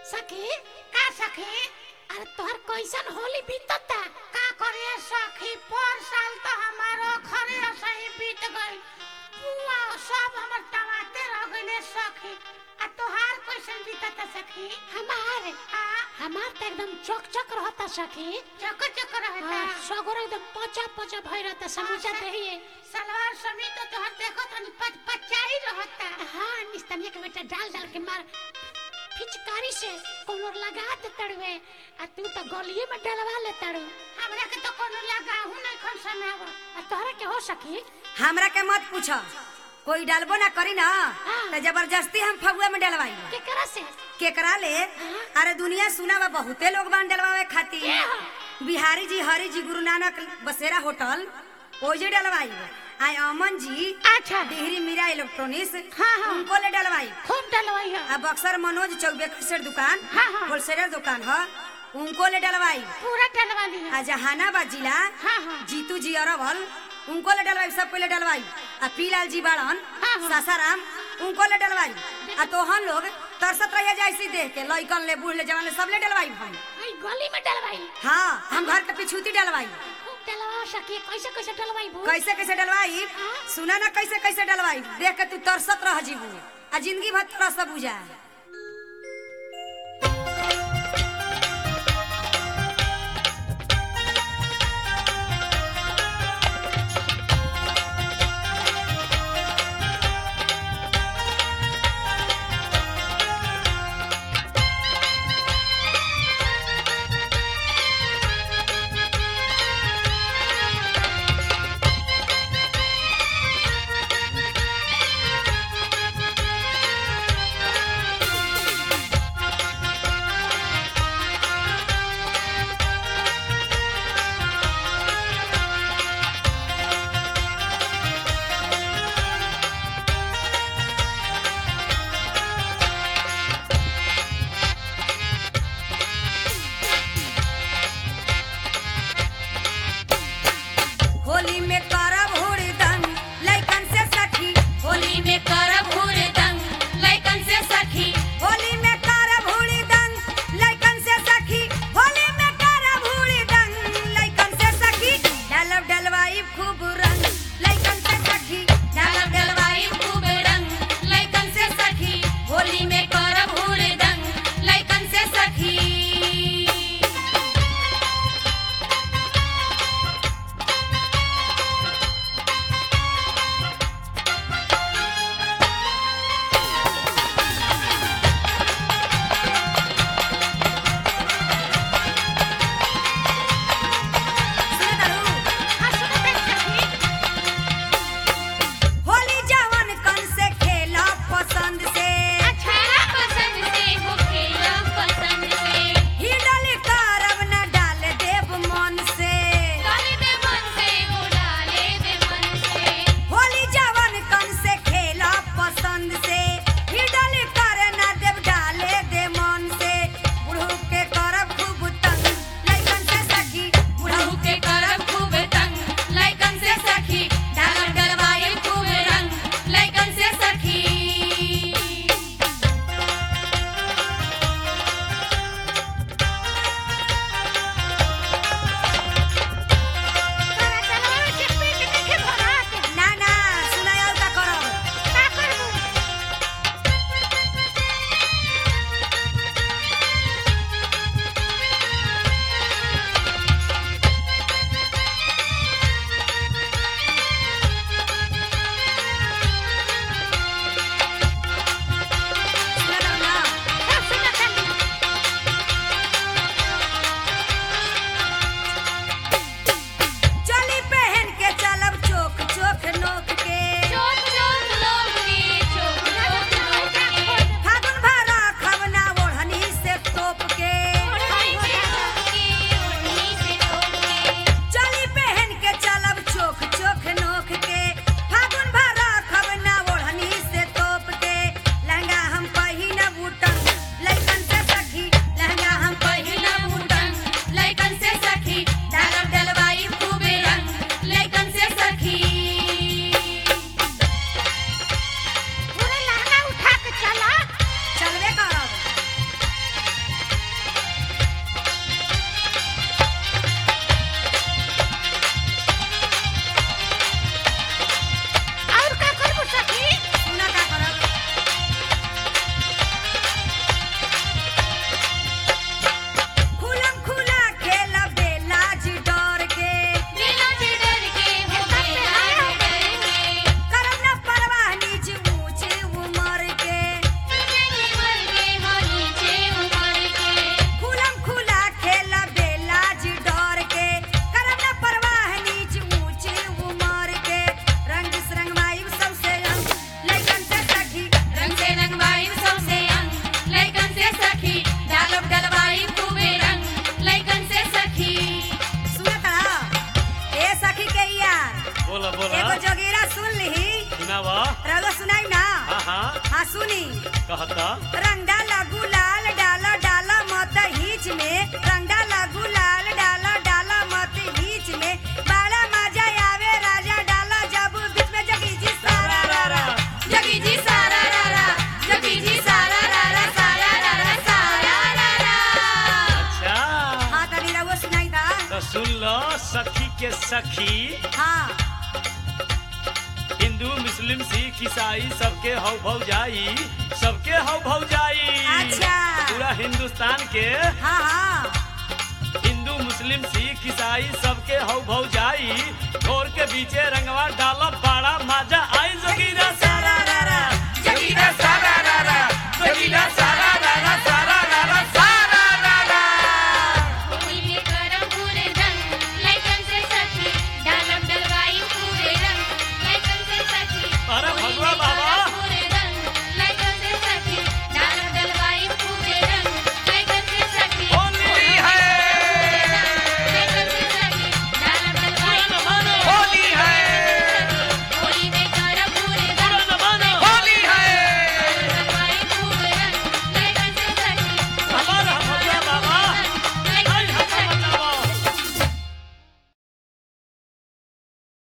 सखी का सखी अरे तोहर कैसन होली बीतता का करे सखी पर साल तो हमारो खरे सही बीत गई पुआ सब हमर टमाटे रह गइले सखी आ तोहार कैसन बीतता सखी हमार आ हमार तो एकदम चक चक रहता सखी चक चक रहता सगरो एकदम पचा पचा भई रहता समझा रहिए सलवार समीज तो तोहर देखो तनी पच पचाई रहता हां निस्तनिया के बेटा डाल डाल के मार पिचकारी से कोनो लगा दे तड़वे आ तू तो गलिए में डलवा ले तड़ू हमरा के तो कोनो लगाहू नहीं खन सनाव आ तोहरा के हो सकी हमरा के मत पूछ कोई डालबो ना करी ना हाँ। तो जबरदस्ती हम फगुआ में डलवाई केकरा से केकरा ले अरे दुनिया सुना बा बहुते लोग बान डलवावे के खातिर हो? बिहारी जी हरी जी गुरु नानक बसेरा होटल ओजे डलवाई आय अमन जी अच्छा डिहरी मीरा इलेक्ट्रॉनिक्स हाँ, हाँ। उनको ले डलवाई खूब डलवाई हो आ बक्सर मनोज चौबे खसेर दुकान हाँ, हाँ। होलसेलर दुकान ह उनको ले डलवाई पूरा डलवा ली आ जहानाबाद जिला हाँ, हाँ। जीतू जी अरवल उनको ले डलवाई सब ले डलवाई आ पीलाल जी बाड़न हाँ, हाँ। सासाराम उनको ले डलवाई आ तोहन लोग तरसत रहिए जैसी देख के लइकन ले बूढ़ ले जवान ले सब ले डलवाई भाई आई गली में डलवाई हाँ हम घर के पिछूती डलवाई खूब डलवा सकी कैसे कैसे डलवाई बू कैसे कैसे डलवाई हाँ। सुना ना कैसे कैसे डलवाई देख के तू तरसत रह जीबू आ जिंदगी भर तरस बुझा रंग डाला गुलाल डाला डाला मत हिच में रंग डाला गुलाल डाला डाला मत हिच में बड़ा मजा आवे राजा डाला जब बीच में जगी जी सारा रा रा जगी जी सारा रा रा जगी जी सारा रा रा सारा रा रा सारा रा रा अच्छा हाँ तनी रहुआ सुनाई था तो सुन लो सखी के सखी हाँ हिंदू मुस्लिम सिख ईसाई सबके हौ भौ जाई सबके हौ भौ जाई अच्छा। पूरा हिंदुस्तान के हाँ हाँ हिंदू मुस्लिम सिख ईसाई सबके हौ भौ जाई घोर के बीचे रंगवा डालब बड़ा मजा आई जगीरा सारा रा रा जगीरा सारा